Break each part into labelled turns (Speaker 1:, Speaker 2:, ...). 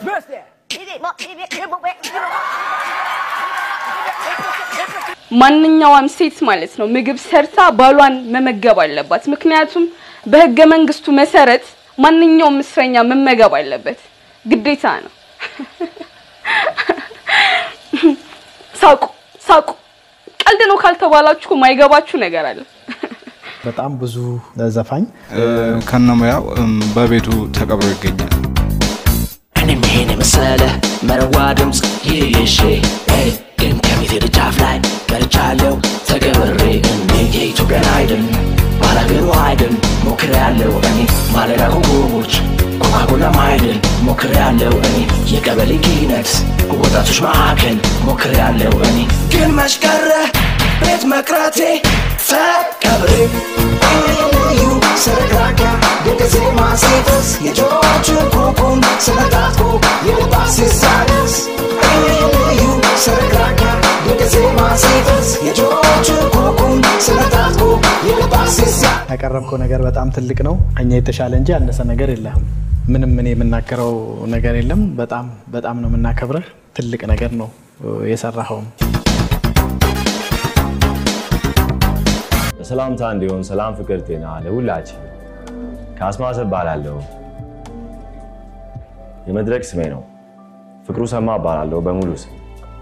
Speaker 1: First verse there.
Speaker 2: ማንኛውም ሴት ማለት ነው ምግብ ሰርታ ባሏን መመገብ አለባት። ምክንያቱም በህገ መንግስቱ መሰረት ማንኛውም እስረኛ መመገብ አለበት፣ ግዴታ ነው። ሳቁ ሳቁ። ቀልድ ነው ካልተባላችሁ እኮ ማይገባችሁ ነገር አለ።
Speaker 3: በጣም ብዙ ዘፋኝ
Speaker 4: ከነሙያው በቤቱ ተቀብሮ ይገኛል።
Speaker 5: እኔም ይሄን የመሰለ መረዋ ድምፅ ይዤ ግን ከቤቴ ደጃፍ ላይ ቀርቻለሁ ተገብሬ እኔ የኢትዮጵያን አይድል ባላገሩ አይድል ሞክሬያለሁ እኔ ማለዳ ኮከቦች ኮካኮላ ማይድል ሞክሬያለሁ እኔ የቀበሌ ኪነት ወጣቶች ማዕከል ሞክሬያለሁ እኔ ግን መሽቀረ ቤት መቅረቴ ተቀብሬ ልዩ ስረግራጋ ድንገዜ ማሴተስ የጆሮችን ኩኩን ስለታትኩ የልባሴ ሳነስ ልዩ ስረግራጋ ድንገዜ ማሴተስ የጆሮችን ኩኩን ስለታትኩ የልባሴ ሳ
Speaker 3: ያቀረብከው ነገር በጣም ትልቅ ነው። እኛ የተሻለ እንጂ ያነሰ ነገር የለም። ምንም እኔ የምናገረው ነገር የለም። በጣም በጣም ነው የምናከብረህ። ትልቅ ነገር ነው የሰራኸውም።
Speaker 6: ሰላምታ እንዲሆን ሰላም፣ ፍቅር፣ ጤና ለሁላችን። ከአስማሰ እባላለሁ። የመድረክ ስሜ ነው። ፍቅሩ ሰማ እባላለሁ በሙሉ ስም።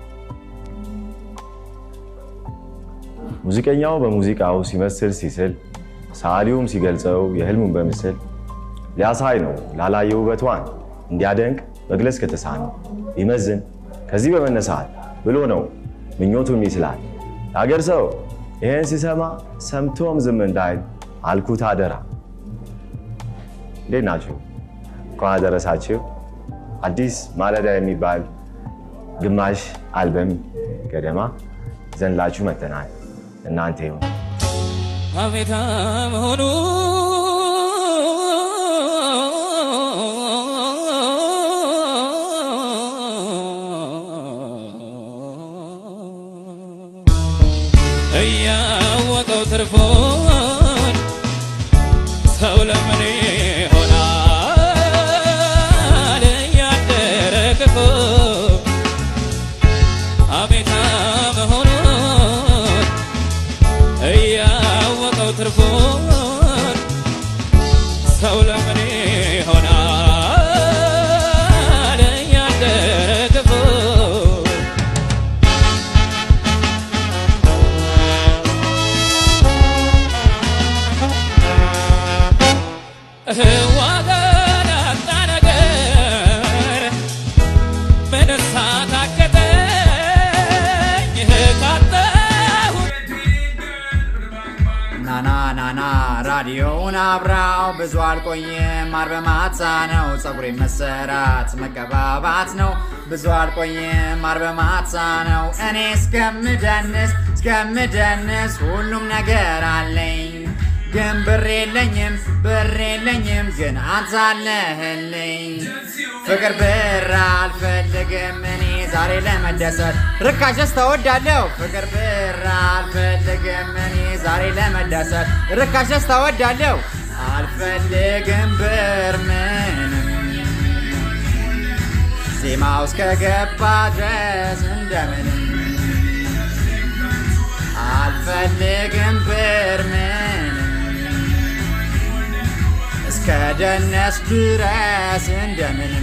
Speaker 6: ሙዚቀኛው በሙዚቃው ሲመስል ሲስል፣ ሰዓሊውም ሲገልጸው የህልሙን በምስል ሊያሳይ ነው ላላየ ውበቷን እንዲያደንቅ መግለጽ ከተሳነው ሊመዝን ከዚህ በመነሳት ብሎ ነው ምኞቱም ይስላል። የአገር ሰው ይህን ሲሰማ ሰምቶም ዝም እንዳይል አልኩት አደራ። እንዴት ናችሁ? እንኳን አደረሳችሁ። አዲስ ማለዳ የሚባል ግማሽ አልበም ገደማ ዘንላችሁ መጥተናል። እናንተ ይሁን
Speaker 7: አቤት መሆኑ እያወቀው ትርፎን ሰው ለምን ይሆናል እያደረ ክፉ አቤታ መሆኑን እያወቀው ትርፉን ሰው ለምን ይሆናል እያደረ ክፉ ዋጋ ላጣ ነገር ምን ሳታከተኝ ካጣሁት
Speaker 8: ናና ናና ራዲዮውን አብራው ብዙ አልቆይም አርብ ማታ ነው ፀጉሬ መሰራት መቀባባት ነው ብዙ አልቆይም አርብ ማታ ነው እኔ እስከምደንስ እስከምደንስ ሁሉም ነገር አለኝ ግን ብር የለኝም ብር የለኝም ግን አንተ አለህልኝ ፍቅር ብር አልፈልግም እኔ ዛሬ ለመደሰት ርካሽስ ተወዳለሁ ፍቅር ብር አልፈልግም እኔ ዛሬ ለመደሰት ርካሽስ ተወዳለሁ አልፈልግም ብር ምንም ዜማው እስከገባ ድረስ እንደምንም አልፈልግም ብር ምንም እስከ ደነስ ድረስ እንደምንም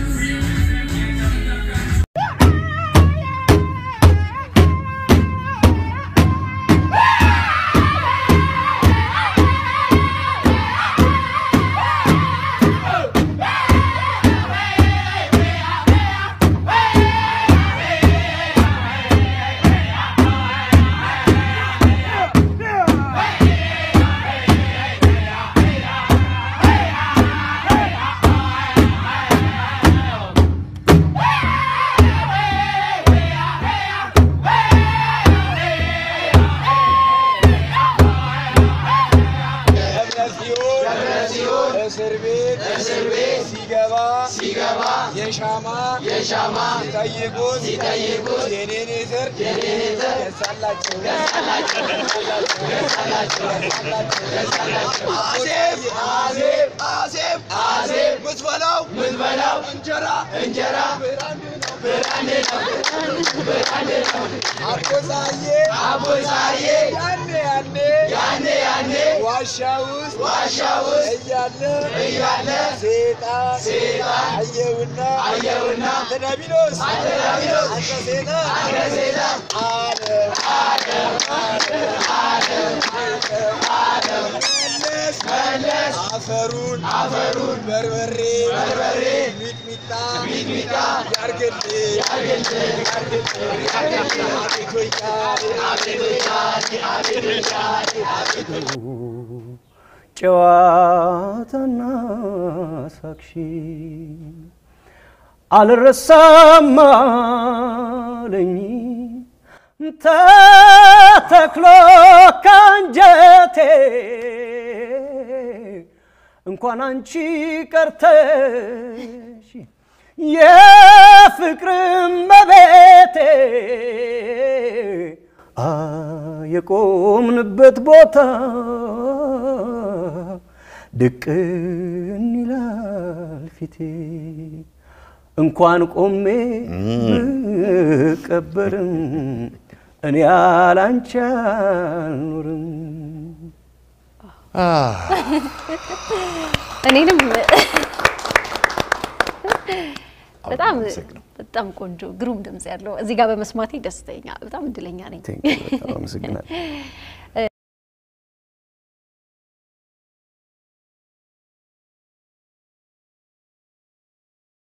Speaker 1: የሻማ የሻማ ሲጠይቁት ሲጠይቁት የኔን ስር የኔን ስር ደሳላቸው ደሳላቸው ደሳላቸው ደሳላቸው አዜብ አዜብ አዜብ አዜብ ምትበላው ምትበላው እንጀራ እንጀራ ብራንድ ነው ብራንድ ነው ብራንድ ነው አቦሳዬ አቦሳዬ ያኔ ያኔ ያኔ ያኔ ዋሻ ውስጥ ዋሻ ውስጥ እያለ እያለ ሴጣን ሴጣን አየውና አየውና ተዳቢሎስ ተዳቢሎስ አንተ ሴጣን አንተ ሴጣን ዓለም ዓለም ዓለም ዓለም ዓለም መለስ መለስ አፈሩን አፈሩን በርበሬ በርበሬ ሚጥሚጣ ሚጥሚጣ ያርግልህ ያርግልህ ያርግልህ ያርግልህ አቤት ወያኔ አቤት ወያኔ አቤት ወያኔ አቤት
Speaker 9: ጨዋታና ሳቅሺ አልረሳም አለኝ ተተክሎ ካንጀቴ እንኳን አንቺ ቀርተሽ የፍቅር መቤቴ አ የቆምንበት ቦታ ድቅን ይላል ፊቴ እንኳን ቆሜ ብቀበርም እኔ ያላንቺ አልኖርም።
Speaker 10: እኔንም በጣም በጣም ቆንጆ ግሩም ድምጽ ያለው እዚህ ጋር በመስማቴ ደስተኛ በጣም እድለኛ ነኝ።
Speaker 9: በጣም አመሰግናለሁ።